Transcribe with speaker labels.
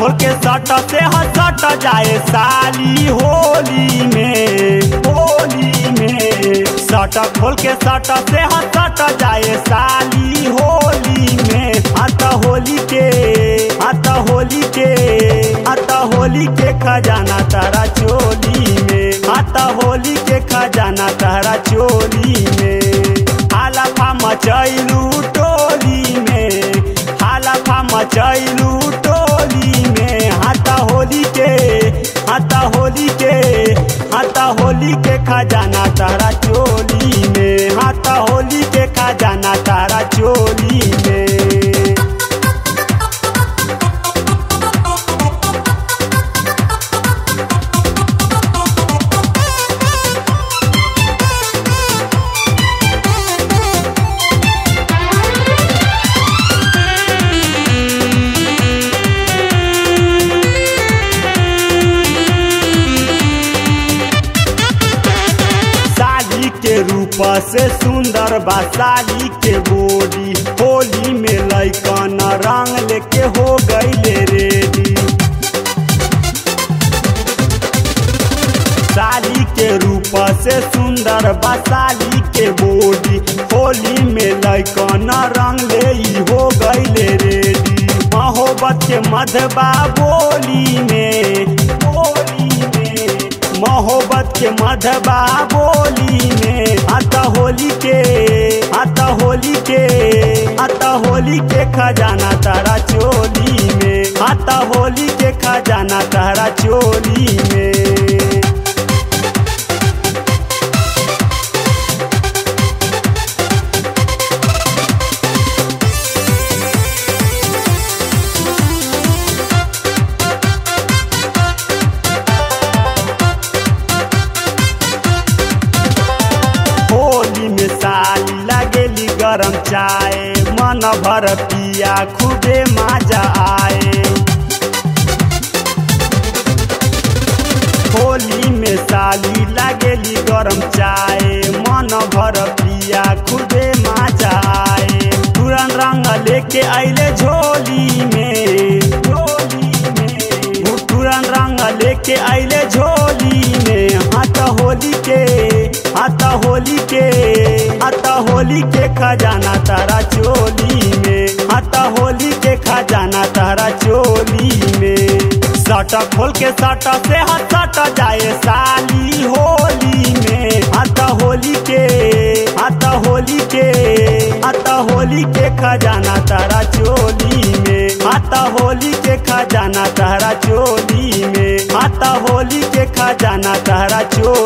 Speaker 1: खोल के सट से हसट जाए साली होली में होली में सट खोल के सट से हसट जाए साली होली में आता होली के आता होली के आता होली के खजाना तारा चोली में आता होली के खजाना तारा चोली में हालाफा मचैलू टोली में हालाफा मचैलू टोली में हाथा होली के हाथा होली के हाथा होली के खजाना तारा चोली में हाथा होली के खजाना तारा चोली में साली के रूप से सुंदर बा साली के बोली होली में लैकन रंग लेके हो गईले रेडी साली के रूप से सुंदर बा साली के बोली होली में लैकन रंग ले ई हो गईले रेडी मोहब्बत के मधबा बोली में बोली में मोहब्बत के मधबा बोली में आता होली के आता होली के आता होली के खजाना तारा चोली में आता होली के खजाना तारा चोली में होली में साली लगेली गरम चाय मन भर पिया खूबे मजा आए होली में साली लगेली गरम चाय मन भर पिया खूबे मजा आए तुरंत रंग लेके आइले झोली में झोली में तुरंत रंग लेके आइले झोली में हाथ होली के हाथ होली के हाथ होली के खजाना तारा चोली में हाथ होली के खजाना तारा चोली में सट खोल के सट से हाथ सट जाए साली होली में हाथ होली के हाथ होली के हाथ होली के खजाना तारा चोली में हाथ होली के खजाना तारा चोली में हाथ होली के खजाना तारा चोली